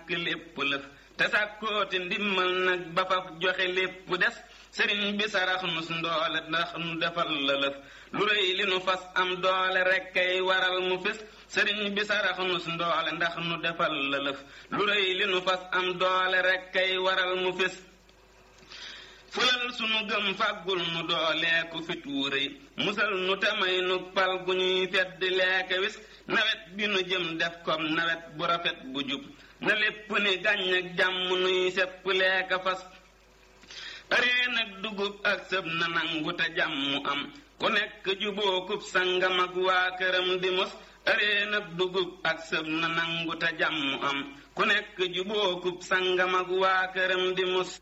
lépp lëf te sàkkooti ndimmal nag ba fa joxe lépp des sëriñ bi sarax nu ndoole ndax nu defal la lëf lu rëy li nu fas am doole rekk kay waral mu fis sëriñ bi sarax nu ndoole ndax nu defal la lëf lu rëy li nu fas am doole rekk kay waral mu fis fulal sunu gëm fàggul nu dooleeku fit wu rëy musal nu tamay nu pal gu ñuy fedd leeke wis nawet bi nu jëm def kom nawet bu rafet bu jub na lépp ni gàññ ak jàmm nuy sepp leeka fas aree nag dugub ak sëb na nangu te jàmm am ku nekk jubookub sangam ak waa këram di mos aree nag dugub ak sëb na nangu te jàmm am ku nekk jubookub sangam ak waa këram di mos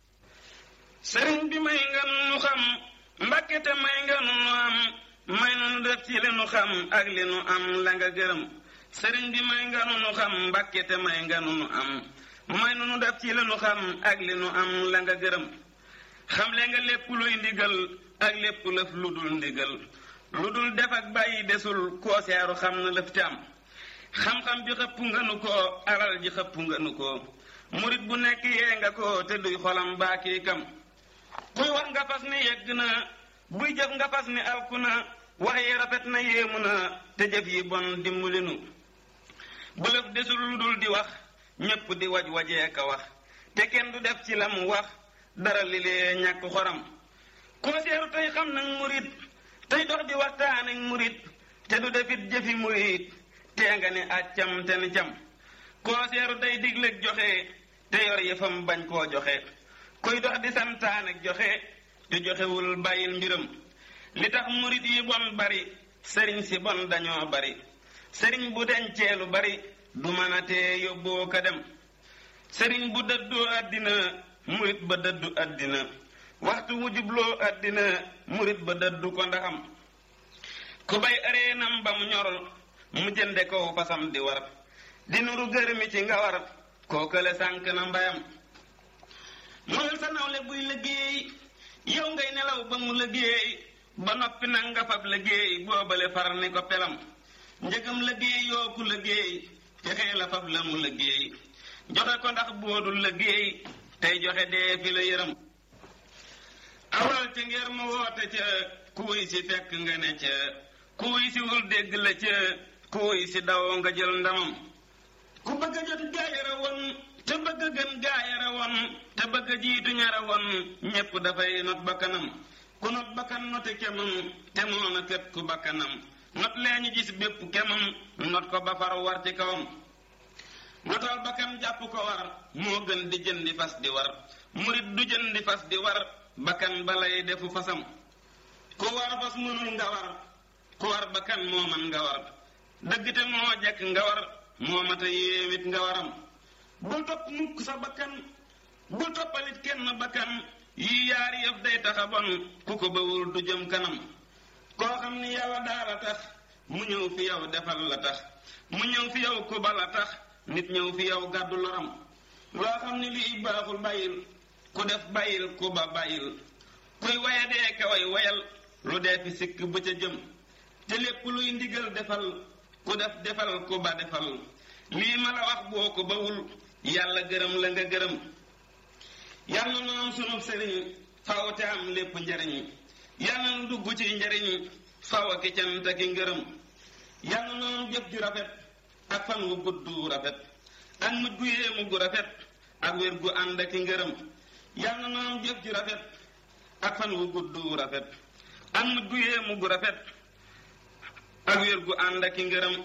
sëriñ bi may nga nu xam mbakke te may nga nu am may nu def ci li nu xam ak li nu am la nga gërëm sëriñ bi may nga nu xam mbakke te may nga nu am may nu def ci li nu xam ak li nu am la nga gërëm xamle nga lépp luy ndigal ak lépp lëf lu dul ndigal lu dul def ak bàyyi desul koo seeru xam na lëf te am xam-xam bi xëpp nga nu ko alal ji xëpp nga nu ko murit bu nekk yee nga ko te duy xolam baakii kam kuy wax nga fas ni yegg na buy jëf nga fas ni alku na wax yi rafet na yéemu na te jëf yi bon dimbali nu bu lëf desul lu dul di wax ñépp di waj wajee ka wax te kenn du def ci la mu wax dara li lee ñàkk xoram koo seeru tey xam nag murit tey dox di waxtaan ak murit te du defit jëfi murit tee nga ne accam te ni cam koo seeru tey digleeg joxe te yor yëfam bañ koo joxe kuy dox di santaan ak joxe te joxewul bàyyil mbiram li tax murit yi bon bari sëriñ si bon dañoo bari sëriñ bu dencee lu bari du mën a tee yóbboo ko dem sëriñ bu dëddoo àddina murit ba dëddu àddina waxtu wu jubloo àddina murit ba dëddu ko ndaxam ku bay areenam ba mu ñor mu jënde kow fasam di war di nuru gërëmi ci nga war kookale sànk na mbayam mooy sa nawle buy liggéey yow ngay nelaw ba mu liggéey ba noppi nag nga fab liggéey boobale far ni ko pelam njëgam liggéey yooku liggéey fexee la fab la mu liggéey joxe ko ndax boodul liggéey tey joxe dee fi la yëram awal ca ngir mu woote ca kuuy si fekk nga ne ca kuuy si wul dégg la ca kuuy si daw nga jël ndamam ku bëgg a jot gaayara woon te bëgg a gën gaayara woon te bëgg a jiitu ñara woon ñépp dafay not bakkanam ku not bakkan note kemam te moona kët ku bakkanam not lee ñu gis bépp kemam not ko ba far war ci kawam notal bakkan jàpp ko war moo gën di jëndi fas di war murit du jëndi fas di war bakkan balay defu fasam ku war fas mënul nga war ku war bakkan moo man nga war dëgg te moo jekk nga war moo mata yéewit nga waram bul topp mukk sa bakkan bul toppalit kenn bakkan yi yaari yëf day taxa bon ku ko bawul du jëm kanam koo xam ni yow daala tax mu ñëw fi yow defal la tax mu ñëw fi yow ku bala tax nit ñëw fi yow gàddu loram loo xam ni lii baaxul bàyyil ku def bàyyil ku ba bàyyil kuy waya dee ka way wayal lu dee fi sikk ba ca jëm te lépp luy ndigal defal ku def defal ku ba defal lii ma la wax boo ko bawul yàlla gërëm la nga gërëm yàlla na am sunu sëriñ faw te am lépp njariñ yàlla na dugg ci njariñ faw a ki cant ki ngërëm yàlla na am jëf ju rafet ak fan wu gudd rafet ak mujj gu yéemu gu rafet ak wér gu ànd ak ngërëm yàlla na am jëf ju rafet ak fan wu gudd rafet ak mujj gu yéemu gu rafet ak wér gu ànd ak ngërëm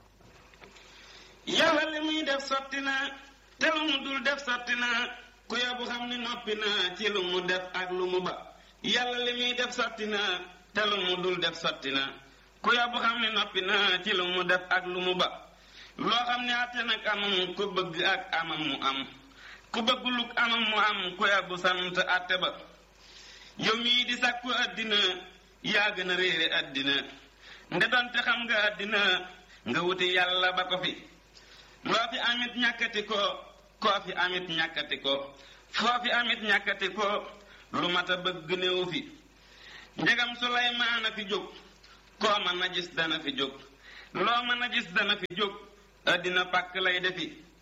yàlla li muy def sotti na te lu mu dul def sotti na ku yabu xam ni noppi na ci lu mu def ak lu mu ba yàlla li muy def sotti na te lu mu dul def sotti na ku yabu xam ni noppi na ci lu mu def ak lu mu ba loo xam ne àtte nag amam ku bëgg ak amam mu am ku bëgguluk amam mu am ku yabu sant àtte ba yow mii di sàkku àddina yaa gën a réere àddina nde donte xam nga àddina nga wuti yàlla ba ko fi loo fi amit ñàkkati ko koo fi amit ñàkkati ko foo fi amit ñàkkati ko lu mat a bëgg néew fi njegam Suleymaan a fi jóg koo mën a gis dana fi jóg loo mën a gis dana fi jóg àddina pàkk lay defi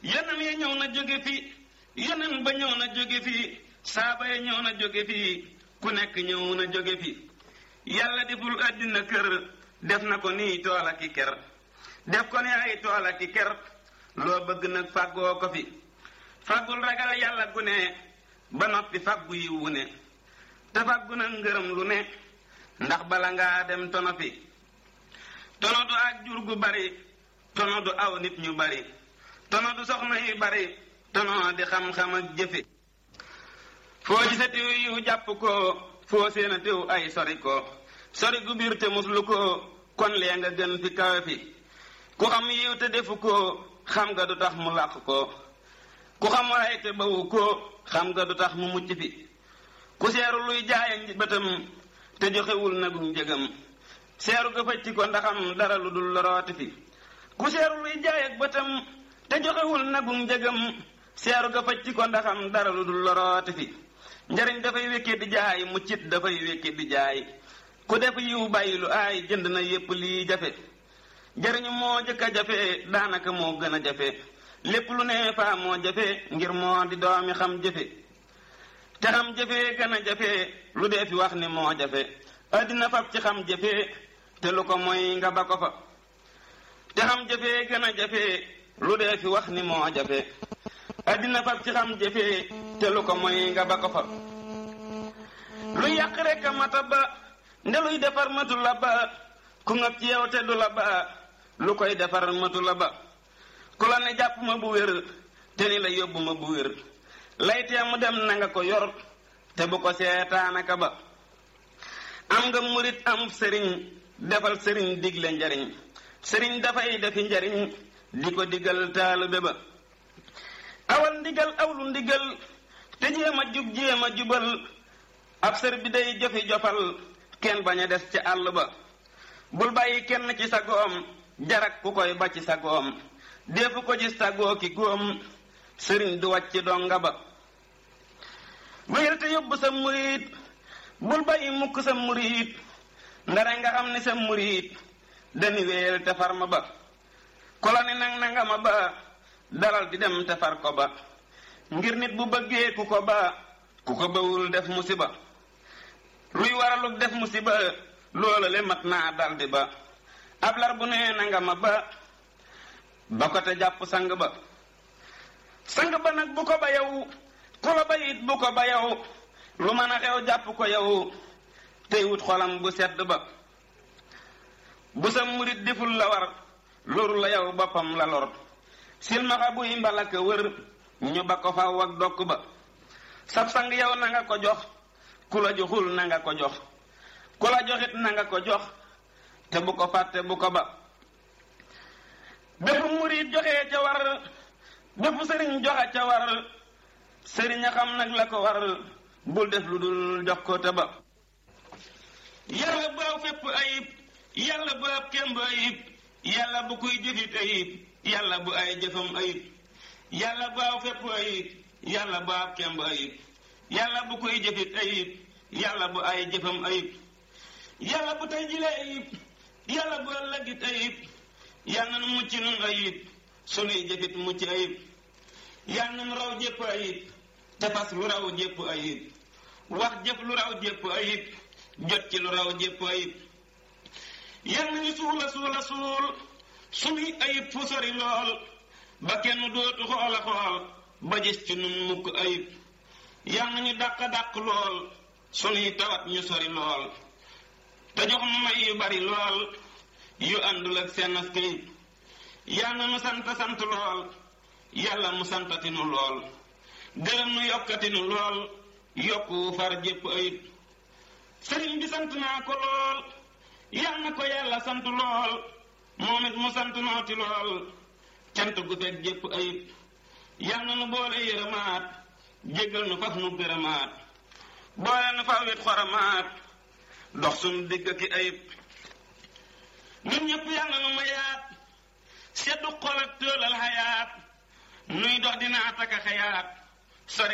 yeneen ya ñëw na jóge fi yeneen ba ñëw na jóge fi saaba ya ñëw na jóge fi ku nekk ñëw na jóge fi yàlla deful àddina kër def na ko nii tool ak i ker def ko ne ay tool ak i ker loo bëgg nag fàggoo ko fi fàggul ragal yàlla gu ne ba noppi fàggu yiwu ne te fàggu na ngërëm lu ne ndax bala ngaa dem tono fi tono du ak jur gu bari tono du aw nit ñu bari tono du soxna yu bari tono di xam-xam ak jëfe foo gisa tiw yu jàpp ko foo seena tiw ay sori ko sori gu biir te muslu ko kon lee nga gën fi kawe fi ku xam yiw te defu ko xam nga du tax mu làq ko ku xam waay te bawu ko xam nga du tax mu mucc fi ku seeru luy jaaya bëtam te joxewul nagum njëgam seeru ga facci ko ndaxam dara lu dul lorooti fi ku seeru luy jaay ak bëtam te joxewul nagum njëgam seeru ga facci ko ndaxam dara lu dul lorooti fi njariñ dafay wékkee di jaay muccit dafay wékkee di jaay ku def yiw bàyyi lu aay jënd na yépp lii jafe jariñu moo jëkk a jafe daanaka moo gën a jafe lépp lu ne faa moo jafe ngir moo di doomi xam jafe te xam jafe gën a jafe lu dee fi wax ni moo jafe addina fab ci xam jafe te lu ko mooy nga ba ko fa te xam jafe gën a jafe lu dee fi wax ni moo jafe addina fab ci xam jafe te lu ko mooy nga ba ko fa lu yàq rek a mata ba ndeluy defar matu la ba ku ngab ci yow te du la ba lu koy defar matu la ba ku la ne jàpp ma bu wér te ni la yóbbu ma bu wér laytee mu dem na nga ko yor te bu ko seetaanaka ba am nga murit am sëriñ defal sëriñ digle njariñ sëriñ dafay defi njariñ di ko digal taalube ba awal ndigal awlu ndigal te jéem a jub jéem a jubal ab sër bi day jofi jofal kenn bañ a des ci àll ba bul bàyyi kenn ci sa goom jarak ku koy ba ci sa goom defu ko gis sa goo ki góom sëriñ du wàcc donga ba wéyal te yóbbu sa murit bul bàyyi mukk sa murit ndare nga xam ni sa murit dañu wéyal te far ma ba kola ni nang nanga ma ba dalal di dem te far ko ba ngir nit bu bëggee ku ko ba ku ko bawul def musiba luy waraluk def musiba loola le mat naa daldi ba ab lar bu nee nanga ma ba ba ko te jàpp sang ba sang ba nag bu ko ba yow ku la ba it bu ko ba yow lu mën a xew jàpp ko yow tey wut xolam bu sedd ba bu sa murit deful la war loru la yow boppam la lor silmaxa buy mbalaka wër ñu ba ko faw ak dokk ba sab sang yow na nga ko jox ku la joxul na nga ko jox ku la joxit na nga ko jox te bu ko fàtte bu ko ba bépp murit joxee ca war bépp sëriñ joxe ca war sëriñ a xam nag la ko war bul def lu dul jox ko te ba yàlla bu aw fépp ayib yàlla bu ab kemb ayib yàlla bu kuy jëfit ayib yàlla bu ay jëfam ayib yàlla bu aw fépp ayib yàlla bu ab kemb ayib yàlla bu kuy jëfit ayib yàlla bu ay jëfam ayib yàlla bu tey jile ayib yàlla bu ëllëgit ayib yàlla nu mucc nun ayib sunuy jëfit mucc ayib yàlla nu raw jépp ayib te fas lu raw jépp ayib wax jëf lu raw jépp ayib jot ci lu raw jépp ayib yàlla nañu suula suula suul sunuy ayib fu sori lool ba kenn dootu xoola xool ba gis ci nun mukk ayib yàlla nañu dàq dàq lool sunuy tawat ñu sori lool te jox nu may yu bari lool yu àndul ak seen askayib yàlla nu sant sant lool yàlla mu santati nu lool gërëm nu yokkati nu lool yokku far jépp ayib sëriñ bi sant naa ko lool yàlla na ko yàlla sant lool moom it mu sant nooti lool cant gu fekk jépp ayib yàlla nu boole yërëmaat jégal nu faf nu gërëmaat boole nu faf wet xoramaat dox sunu digg ki ayib ñun ñëpp yàlla nu mayaat seddu xol ak tëolal xayaat nuy dox dina ataka xayaat sori